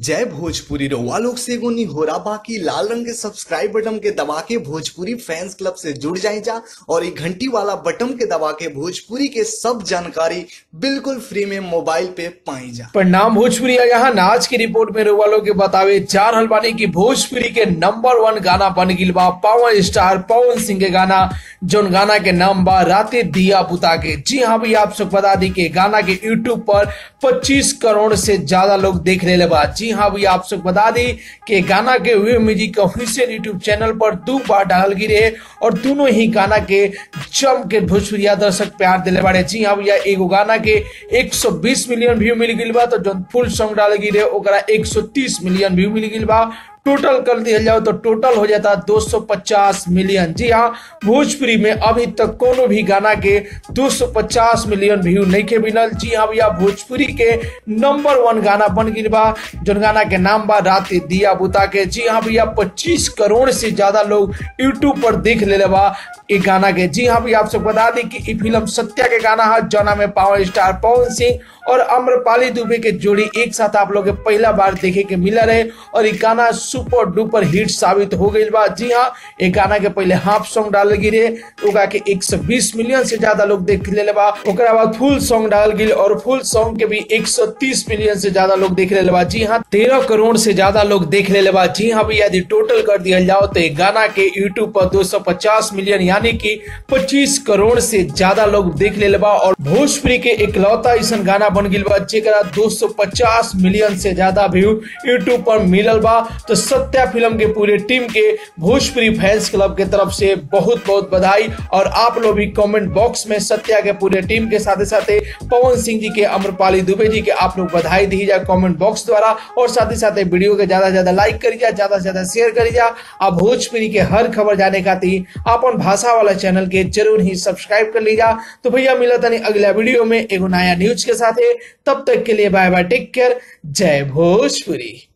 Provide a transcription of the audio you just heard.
जय भोजपुरी रउआ लोग से एगो निहोरा बाकी लाल रंग के सब्सक्राइब बटन के दबा के भोजपुरी फैंस क्लब से जुड़ जाए जा और ये घंटी वाला बटन के दबा के भोजपुरी के सब जानकारी बिल्कुल फ्री में मोबाइल पे पाई जा परिणाम भोजपुरी है यहाँ नाच की रिपोर्ट में रउआ लोग के बतावे चार हलवानी की भोजपुरी के नंबर वन गाना बन गिल बा पवन स्टार पवन सिंह के गाना जोन गाना के नाम बा राते दिया बुता के जी हाँ भी आप सब बता दी के गाना के यूट्यूब पर 25 करोड़ से ज्यादा लोग देख ले बा जी हाँ भी आप सब बता दी कि गाना के wave music official YouTube channel पर दो बार डाल गिरे और दोनों ही गाना के जम के भोजपुरिया दर्शक प्यार दिले बाड़े जी हाँ भैया एगो गाना के 120 मिलियन व्यू मिल गई बा तो जो फुल सॉन्ग डाल गिरे ओकरा 130 मिलियन व्यू मिल गई बा टोटल कर दिया जाओ तो टोटल हो जाता 250 मिलियन जी हाँ भोजपुरी में अभी तक कोनो भी गाना के 250 मिलियन व्यू नहीं के मिलल जी हाँ भैया भोजपुरी के नंबर वन गाना बन गई बा जोन गाना के नाम बा रात दिया बुता के जी हाँ भैया 25 करोड़ से ज्यादा लोग यूट्यूब पर देख ले बा ये गाना के जी हाँ भैया आप सब बता दी कि ये फिल्म सत्या के गाना है जना में पावर स्टार पवन सिंह और अम्रपाली दुबे के जोड़ी एक साथ आप लोग के पहला बार देखे के मिला रहे और ये गाना सुपर डुपर हिट साबित हो गई बा जी हाँ ये गाना के पहले हाफ सॉन्ग डाल गिरे ओका के 120 मिलियन से ज्यादा लोग देख ले बा ओकरा बाद फुल सॉन्ग डाल गिल और फुल सॉन्ग के भी 130 मिलियन से ज्यादा लोग देख ले बा जी हाँ तेरह करोड़ से ज्यादा लोग देख ले बा जी हाँ भैया यदि टोटल कर दिया जाओ तो ये गाना के यूट्यूब पर 250 मिलियन यानी कि 25 करोड़ से ज्यादा लोग देख ले बा और भोजपुरी के इकलौता ऐसा गाना बन गिल बा जेकरा 250 मिलियन से ज्यादा व्यू यूट्यूब पर मिलल बा तो सत्या फिल्म के पूरे टीम के भोजपुरी फैंस क्लब के तरफ से बहुत बहुत बधाई और आप लोग भी कमेंट बॉक्स में सत्या के पूरे टीम के साथ साथ पवन सिंह जी के अमरपाली दुबे जी के आप लोग बधाई दी जा कमेंट बॉक्स द्वारा और साथ ही साथ वीडियो के ज्यादा से ज्यादा लाइक करी जा ज्यादा से ज्यादा शेयर करी जा आप भोजपुरी के हर खबर जाने खातिर अपन भाषा वाला चैनल के जरूर ही सब्सक्राइब कर लीजा तो भैया मिला तनी अगला वीडियो में एगो नया न्यूज के साथ तब तक के लिए बाय बाय टेक केयर जय भोजपुरी